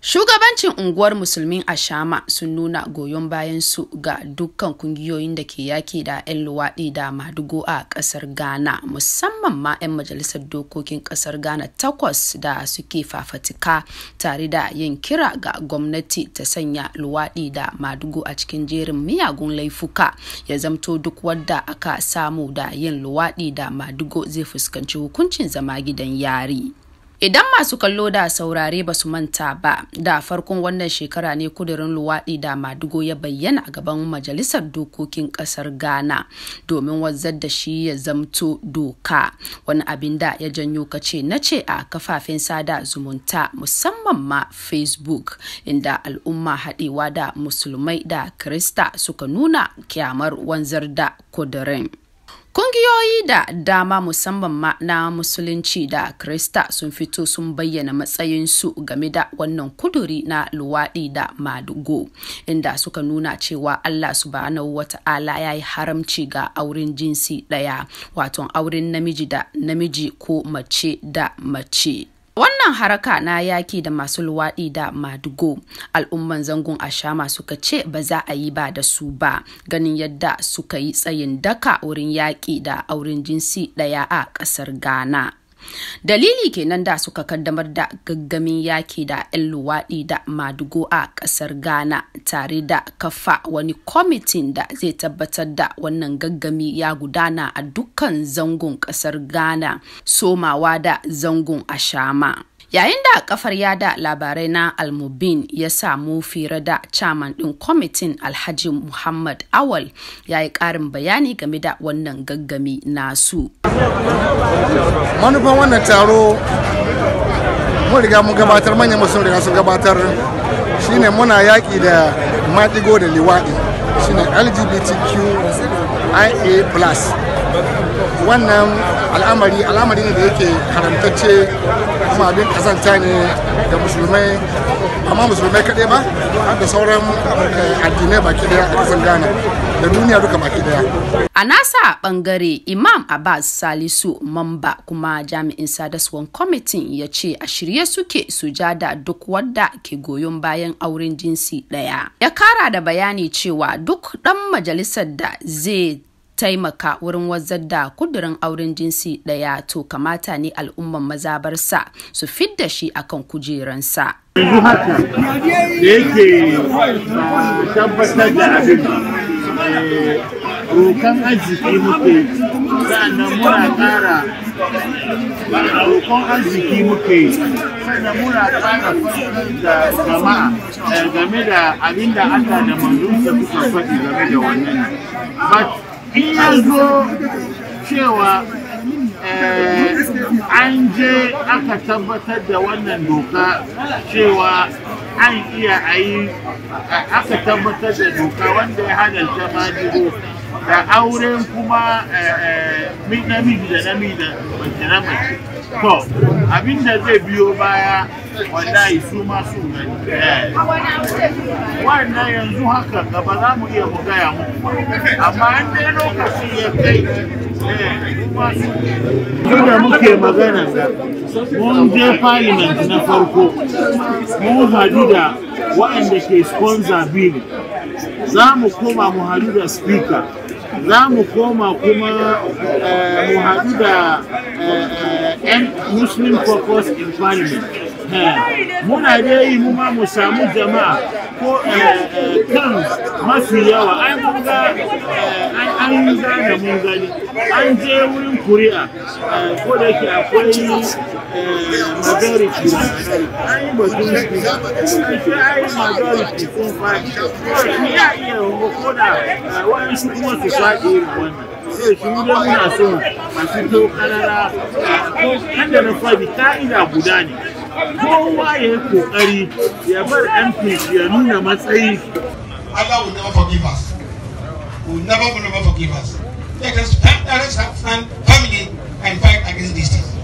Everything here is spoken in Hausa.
Shugabancin unguwar musulmin Ashama sun nuna goyon bayan su ga dukkan kungiyoyin da ke yaki da 'yan luwaɗi da madugo a ƙasar Ghana musamman ma 'yan majalisar dokokin ƙasar Ghana takwas da suke fafatika tare da yin kira ga gwamnati ta sanya luwaɗi da madugo a cikin jerin miyagun laifuka ya zamto duk wadda aka samu da yin luwaɗi da madugo zai fuskanci hukuncin zama gidan yari. Idan masu kallo da saurare ba su manta ba, da farkon wannan shekara ne kudirin luwaɗi da madugo ya bayyana a gaban Majalisar Dokokin ƙasar Ghana domin wazzar da shi ya zamto doka. Wani abin da ya janyo kace na ce a kafafen sada zumunta musamman ma Facebook inda al'umma haɗewa da musulmai da Krista suka nuna kyamar wanzar da kudirin. Kungiyoyi da dama musamman ma na Musulunci da Krista sun fito sun bayyana matsayinsu game da wannan kuduri na luwaɗi da madugo, inda suka nuna cewa Allah subhanahu wa ta'ala ya yi haramci ga auren jinsi ɗaya, wato auren namiji da namiji ko mace da mace. Wannan haraka na yaki da masu luwaɗi da madugo al'umman zangon ashama suka ce ba za a yi ba da su ba ganin yadda suka yi tsayin daka wurin yaƙi da auren jinsi ɗaya a ƙasar Ghana. Dalili kenan da suka kaddamar da gaggamin yaki da 'yan luwaɗi da madugo a ƙasar Ghana tare da kafa wani kwamitin da zai tabbatar da wannan gaggami ya gudana a dukkan zangon ƙasar Ghana somawa da zangon Ashama. Yayin da kafar yada labarai na Almubin ya samu fira da chairman ɗin kwamitin Alhaji Muhammad Awal ya yi ƙarin bayani game da wannan gaggami nasu. Manufan wannan taro mun riga mun gabatar manyan sun riga sun gabatar shine muna yaƙi da maɗigo da liwaɗi shine LGBTQIA+. wannan al'amari al'amari ne da yake haramtacce kuma abin kazanta ne ga musulmai amma musulmai kaɗai ba har da sauran addinai baki daya a ƙasar ghana da duniya duka baki daya a nasa bangare imam abbas salisu mamba kuma jami'in sadaswan kwamitin ya ce a shirye suke su ja da duk wadda ke goyon bayan auren jinsi ɗaya ya kara da bayani cewa duk ɗan majalisar da zai taimaka wurin wazar da kudurin auren jinsi ɗaya to kamata ne al'umman mazabarsa su fidda shi akan kujeransa. yanzu haka da yake tabbatar da abin rokan arziki muke sa'annan muna ƙara roƙon arziki muke sannan muna ƙara da jama'a game da abin da Allah da manzonsa suka faɗi game da wannan in ya zo cewa an je aka tabbatar da wannan doka cewa an iya a yi aka tabbatar da doka wanda ya halarta majigo da auren kuma namiji da namiji da mace na mace to abinda zai biyo baya wallahi su ma su gani wannan yanzu haka gaba za mu iya mu gaya muku amma an dai lokaci ya kai da muke magana da mun je parliament na farko mun hadu da waɗanda ke sponsor bill za mu koma mu hadu da speaker za mu koma kuma mu hadu da muslim caucus in parliament muna da yi mu ma mu samu jama'a ko kan mafi yawa an mun ga an yi zana mun gani an je wurin kuri'a ko da yake akwai majority an yi batun shi an yi majority sun faɗi shi ya iya ko da waɗansu kuma su faɗi irin wannan sai shi mu dai muna so a fito karara ko kada na faɗi ka'ida guda ne kowa ya yi kokari ya bar MP ya nuna matsayi. Allah will never forgive us. Will never, will never forgive us. Let us stand, let us stand family and fight against this thing.